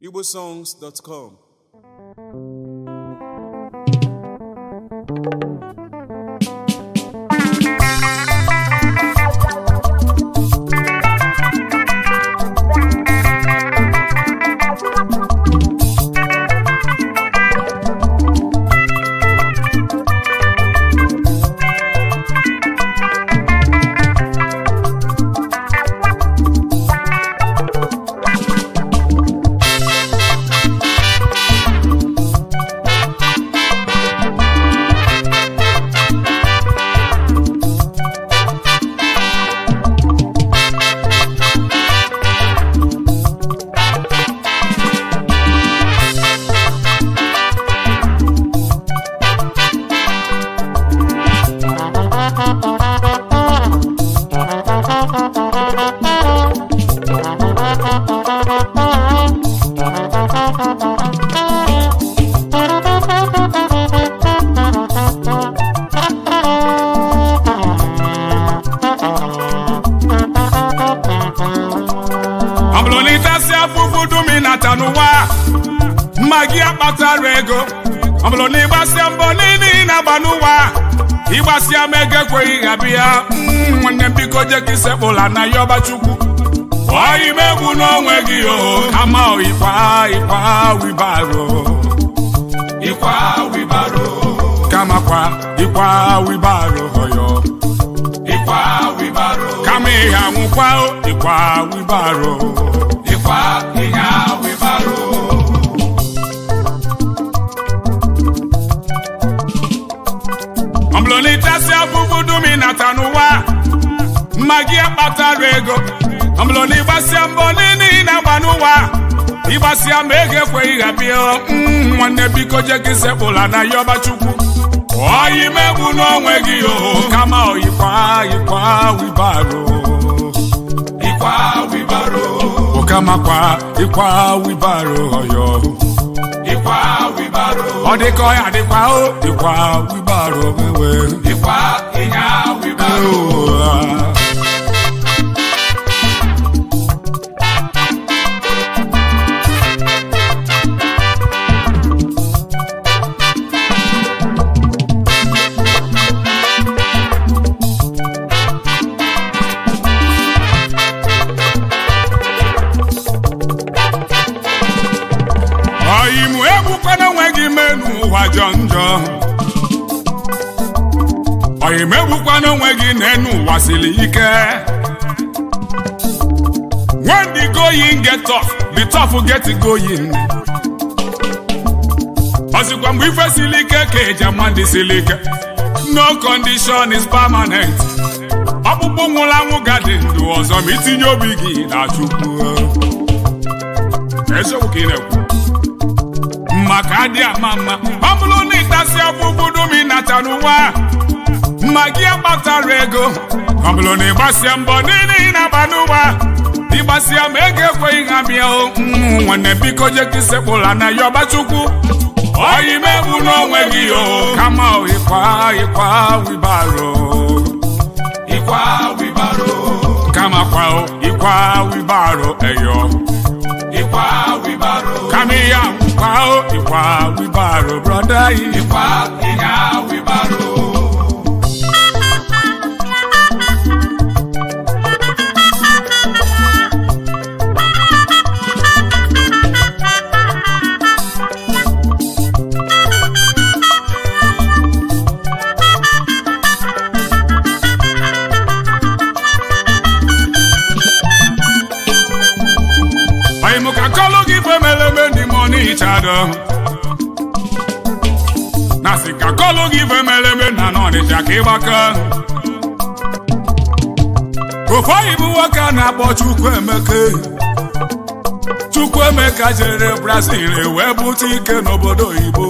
igbosongs.com ọ bụrụ na ịtasị afụfụ dum ị nata n'ụwa mma gị akpatara ego ọ bụrụ na ịgbasịa mbọ niile ị na-agba n'ụwa ịgbasịa ma ego ekweghị ha bịa Mm, nwanne m biko je ka isekpụla na ya ọba chukwu ọyị m egwu n'onwe gị o kama ịkwa ịkwa wibaro ịkwa wibaro kama kwa ịkwa wibaro ọyọ ịkwa wibaro kama ihe anwụkwa o, ịkwa wibaro ịkwa ihe wibaro ọ bụrụ na ịtasị afụfụ dum ị nata n'ụwa mma gị akpatara ego ọ bụrụ na ịgbasịa mbọ niile ị na-agba n'ụwa ịgbasịa ma ego ekweghị ha bịa Mm, nwanne biko je ka isekpụla na ya ọba chukwu ọyị m egwu n'onwe gị o kama ịkwa ịkwa wibaro ịkwa wibaro okamakwa ịkwa wibaro ọyọ ịkwa wibaro ọ dịka ọya dịkwa o ịkwa wibaro wewe ịkwa ịnya wibaro ọyịmụ egbukwana onwe gị mee n'ụwa jọ njọ ọyịm egbukwana onwe gị n'enu ụwa siri ike when the going get tough the tough get going ọzikwa mgbe ife siri ike ka eji ama ndị siri ike no condition is permanent ọkpụkpụ nwụrụ anwụ gadị ndụ ọzọ ma itinye obi gị na chukwu eziokwu ka ị na-ekwu maka adị ama mma ọ bụrụ na ịtasị ọkpụkpụ dum ịnata n'ụwa mma gị akpatara ego ọ bụrụ na ịgbasịa mbọ niile ị na-agba n'ụwa ịgbasịa ma ego ekweghị ha bịa o Mm, nwanne biko je ka isekpụla na ya ọbachukwu ọyị m egbu n'onwe gị o kama ịkwa ịkwa wibaro ịkwa wibaro kama kwa o, ịkwa wibaro eyo ịkwa wibaro kama ihe akwụkwa o ịkwa wibaro brọda yi ịkwa ịnya wibaro Oyi mụ ka kọlụ gị ife mere eme n'ime ọnụ ịchado na sị ka kọlụ gị ife mere eme na n'ọnịcha ka ịgbaka ofe oyibo nwoke a na-akpọ Chukwuemeka Chukwuemeka jere Brazil wee bute ike n'obodo oyibo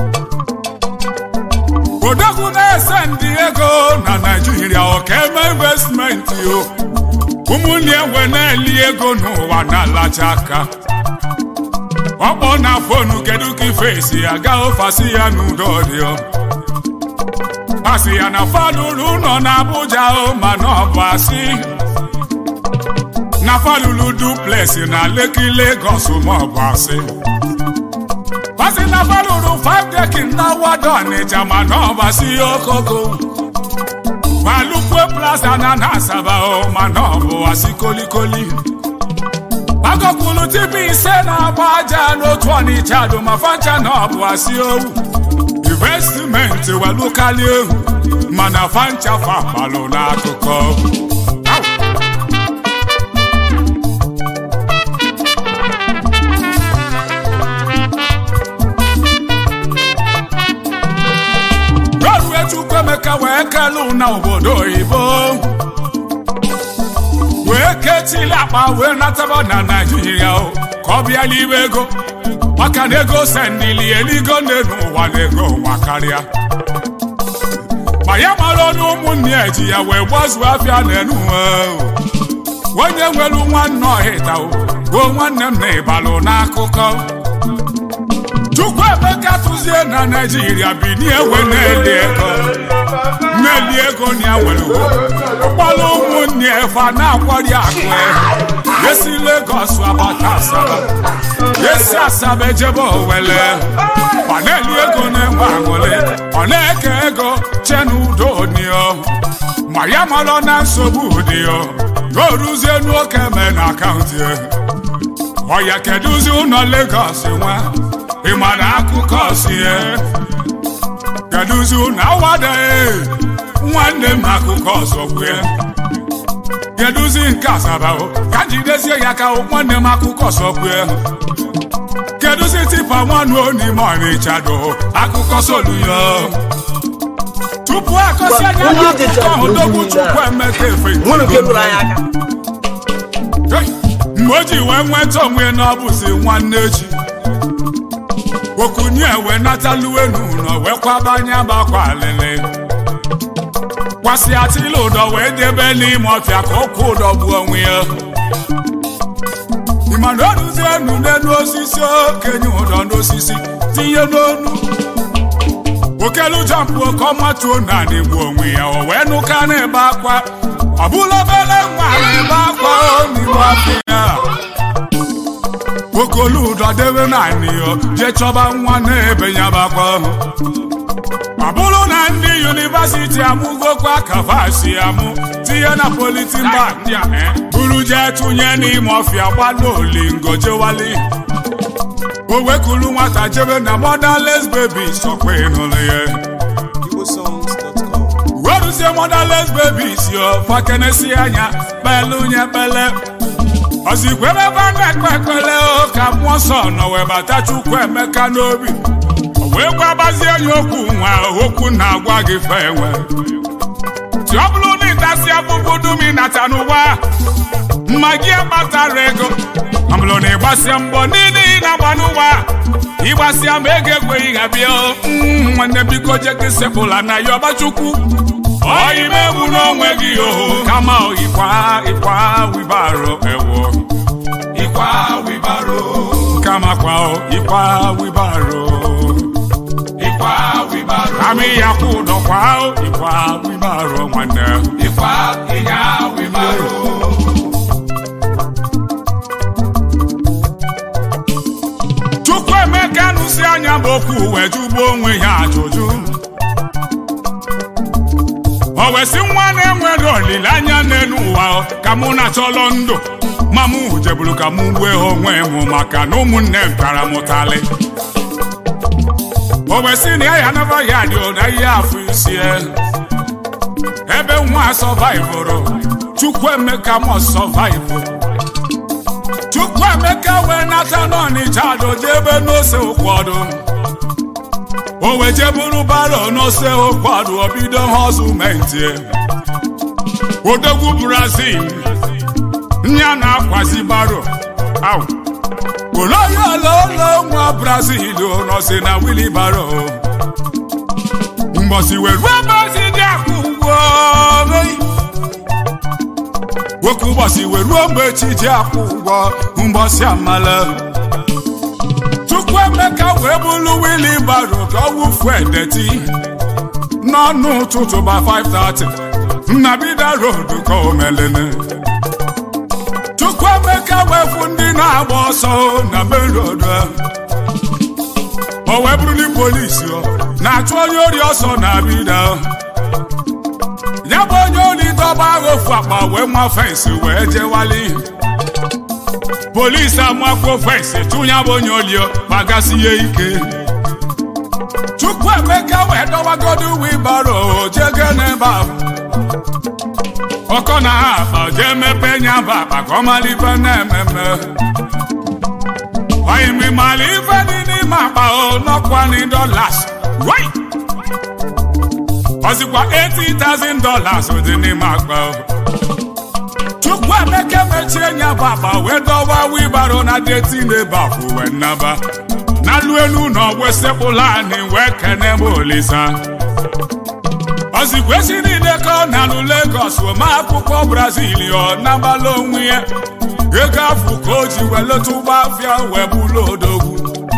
odogwu na-ese ndị ego na Naịjirịa ọka eme investmenti o ụmụnne enwe na-eli ego n'ụwa na-alacha aka ọkpọ na fonu kedu ka ife esi aga ofasi ya n'udo dị ọ asị ya na falụrụ ụlọ na Abuja o mana ọ bụ asị na falulu duplex na Lekki Lagos maọbụ asị pasi na falulu five dekin na wado Ọnịcha ma na ọbasi okoko balukwe plaza na na Asaba o ma na ọbụ asị kolikoli agọkwulu tibi ise na-agba aja n'otu Ọnịcha dụ ma fancha na ọbụ asị owu investment welukali ehu mana fancha fapalụ n'akụkọ rọrue Chukwuemeka wee kelu na obodo oyibo wee ketili akpa wee nataba na naijiria o ka ọ bịa n'ime ego maka na ego sendili eligo nne n'ụwa na ego nwa karịa ma ya mara ọnụ ụmụnne ya ji ya wee gbazuo afịa n'enu onye nwere nwanne ọhịta o nwanne m na ịbalụ n'akụkọ Chukwuemeka tụzie na naijiria binie ewe na-eli ego na-eli ego na ya nwere ụkpọrọ ụmụnne efe na-akwari akụ esi Lagos abata Asaba esi Asaba ejebe Owere ọ na-eli ego na-enwe aṅụrị ọ na-eke ego che n'udo nio ma ya marọ na nsogbu dị ya o ruzie n'oke mee na akaụntụ ya ọ ya kedụzi ụlọ Lagos nwa ịma na akụkọ si ya kedụzi ụlọ awadaghị nwanne m akụkọ ọzọ kwue kedụzi nke Asaba o ka jidezie ya ka nwanne m akụkọ ọzọ kwue kedụzi tipa nwanne onime Ọnịcha do akụkọ soluyo tupu akọsi anya n'akụkọ ahụ dogbu Chukwuemeka efe mgbe o ji wee nweta onwe na ọ bụzi nwanne echi okunye wee nataluwe n'ụlọ wee kwabanye agbakwa alịlị kwasị atịla ụdọ wee debe n'ime ọfịa ka ụkwụ ụdọ gbuo onwe ya ịmana oruzie enu n'elu osisi okenye ụdọ n'osisi tinye n'onu okelu jampụ oke ọmatuo naanị gbuo onwe ya o wee nụka na-ebe akwa ọ bụla obere nwa na-ebe akwa n'ime afọ ya okolu ụdọ debe naanị ya jee chọba nwa na-ebe ya bakwa ọ bụrụ na ndị yunivasiti amụgokwa kavasi amụ tinye na politin bak buru jee tụnye n'ime ọfịa gbadaolingo jewali o wekulu nwata jebe na motherless baby sọkwa ịnụrụ ya weruzie motherless babies yo fakenesi anya kpelu nye kpele ozikwebe ebe a na-ekpe ekpele o ka mmụọ nsọ nọ wee bata Chukwuemeka n'obi o wee gwabazie ya okwu nwa okwu na-agwa gị fe enwe ti ọ bụrụ na ịtasị abụbụ dum ịnata n'ụwa mma gị akpatara ego ọ bụrụ na ịgbasịa mbọ niile ị na-agba n'ụwa ịgbasịa ma ego ekweghị ha bịa nwanne biko jeke sepụla na ya ọbachukwu ọyime egwu n'onwe gị oho kama ịkwa ịkwa wibaro ewo ịkwa wibaro kama kwa ịkwa wibaro ịkwa wibaro amị ya kwụ ụdọ kwa ịkwa wibaro nwanne ịkwa ịnya wibaro Chukwuemeka nụsi anya bụ okwu wee jụgbuo onwe ya ajụjụ o wee sị nwa na-enwere olileanya n'elu ụwa ka mụ na chọlọ ndụ ma mụ jeburu ka mụ gbue onwe m maka na ụmụnne m tara m ụtalị o wee sị na ya ya naba ya dị ụda ihe afọ isi ebe nwa sọvaivụrụ Chukwuemeka mọ sọvaivụ Chukwuemeka wee nata n'Ọnịcha doje ebe n'ose ụkwọdụ o wee jeburu baro n'ose ụkwọdụ obido họzumenti odogwu Brazil nya na-akwazi baro aw oloyi ololo nwa Brazil nọsi na wilibaro mgbọsi wee ruo mgbosi dị akwụ ụgwọ nwoke ụbọchị wee ruo mgbe chi ji akwụ ụgwọ mgbọsị amala Chukwuemeka wee bụrụ wili baro ka ọ wụfuo edeti n'ọnụ ụtụtụ gba 5:30 nnabida road ka o melene Chukwuemeka wefu ndị na-agba ọsọ na main road o wee bụrụ ndị polisi na-achụ onye ori ọsọ na bida ya bụ onye ori dọba agha ofu akpa wee ma fensị wee jewali polisi amakwuo fensị tụnya bụ onye olio kpagasị ya ike Chukwuemeka wee dọwagodo wibaro jege n'ebe ahụ ọkọ na ha akpa jee mepe nya bụ akpa ka ọ mara ife na-ememe oyimi mara ife dị n'ime akpa o n'ọkwani dollars wai ọzikwa 80,000 dollars dị n'ime akpa o Chukwuemeka mechie nya bụ akpa wee dọwa wibaro na deti n'ebe afụ wee nnaba n'alụ elu na ọgbụ sekpụla anyị wee kene m olisa ozigbo esi niile ka ọ na-alụ Lagos ma akwụkwọ Brazil ọ nabala onwe ya ego afụ ka o ji wee leta ụgbọ afịa wee bụlụ odogwu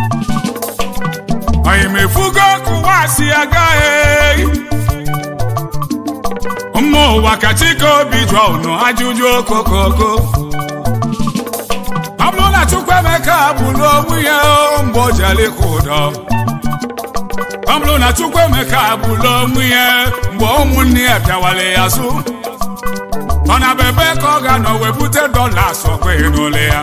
oyimefugo kụwa si agaghị mma ụwa ka chike obi jụọ unu ajụjụ okokoko ọ bụrụ na Chukwuemeka bụrụ onwe ya mgbe o jere ịkụ ụdọ ọ bụrụ na Chukwuemeka bụrụ onwe ya mgbe ụmụnne ya bịawara ya azụ ọ na bebe ka ọ ga-anọ wee bute dọlas ọkweghị n'ụlọ ya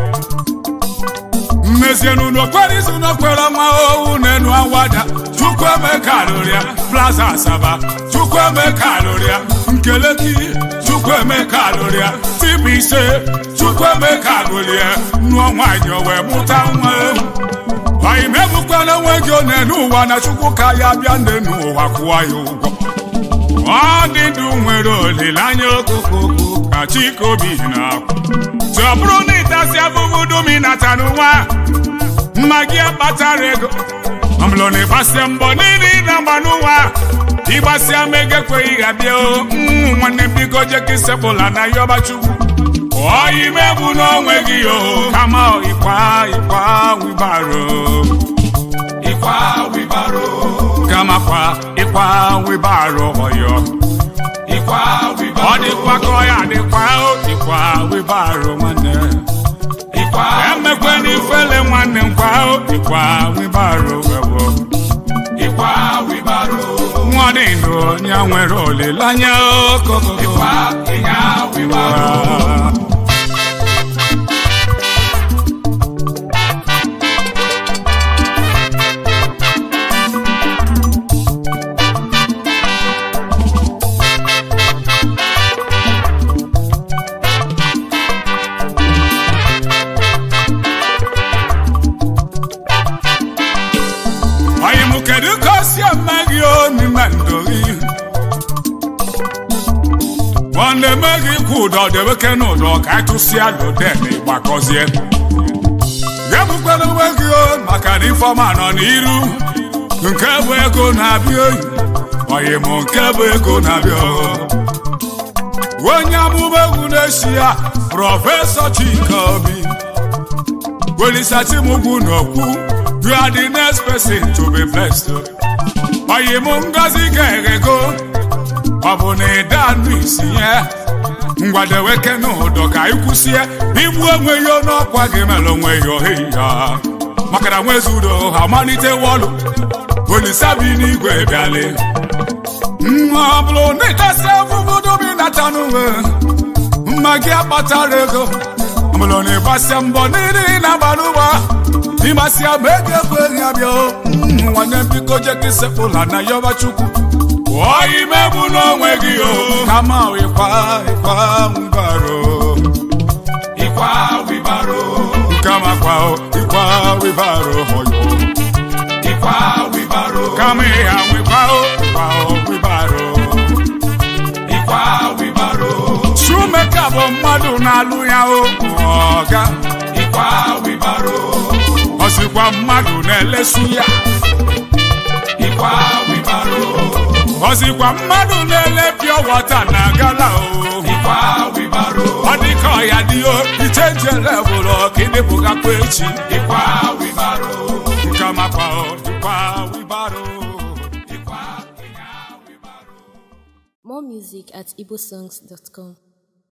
mmezienu n'okpere izu n'okpere ọnwa owu n'enu awada Chukwuemeka lụrụ ya plaza asaba Chukwuemeka lụrụ ya nkeleki Chukwuemeka lụrụ ya tibu ise Chukwuemeka lụrụ ya nụọ nwaanyị o wee mụta nwa anyị megbukwana onwe gị one n'ụwa na Chukwu ka ya bịa nne n'ụwa kwụọ ya ụgwọ ọ dị ndụ nwere olileanya okokoko ka chikobi na-akwụ tụ ọ bụrụ na ịtasị abụbụ dum ịnata n'ụwa mma gị akpatara ego ọbụlụ na ịgbasịa mbọ niile ị na-agba n'ụwa ịgbasịa ma ego ekweghị ha bịa o nwanne biko jeka isepụla na yọba chukwu oyi megbu n'onwe gị o kama ịkwa ịkwa wibaro ịkwa wibaro kama kwa ịkwa wibaro ọyọ ịkwa wibaro ọ dịkwa ka ọ ya dịkwa o ịkwa wibaro nwanne ịkwa emekwe n'ifele nwanne nkwa o ịkwa wibaro ewo ịkwa wibaro nwa dị ndụ onye nwere olileanya okoko ịkwa ịnya wibaro Anyị mụ kedu ka o si eme gị o n'ime ndụ gị ọ na-eme gị kwụ ụdọ deweke n'ụdọ ka anyị tụsịa loden gbakọzie ya bụkwara onwe gị o maka na ifeọma nọ n'iru nke bụ ego na-abịa oyi oyi mụ nke bụ ego na-abịa onye amụma egwu na-eshi ya prọfesọ Chika Obi welisachimugwu n'okwu You are the next person to be blessed. Oyi mụ ngozi ga-eghego ọ bụ na ịda anụ isi ya ngwadeweke n'ụdọ ka anyị kwụsịa igbu onwe ya n'ọkwa gị mere onwe ya ohi ya maka na nwezi udo ha malite wọlụ olisa bi n'igwe bịalị nwa ọ bụrụ na ịtasị afụfụ dobi nata n'uwe mma gị akpatara ego ọ bụrụ na ịgbasịa mbọ niile ị na-agba n'ụwa ịgbasịa ma ego ekweghị abịa nwanne biko jeka isekpụla na yọba chukwu pụọ imegbu n'onwe gị o kama ịkwa ịkwa wibaro ịkwa wibaro kama kwa ịkwa wibaro hoyo ịkwa wibaro kama ịha nwekwa ịkwa wibaro ịkwa wibaro Chukwuemeka bụ mmadụ na-alụ ya o ọga ịkwa wibaro ọ sịkwa mmadụ na-elesu ya ịkwa wibaro ọ sịkwa mmadụ na-ele pịọ wọta na gala o ịkwa wibaro ọ dị ka ọya dị o ichenje levụl ọkịdịpụgakwa echi ịkwa wibaro nke makwa o ịkwa wibaro ịkwa ịnya wibaro More music at igbosongs.com.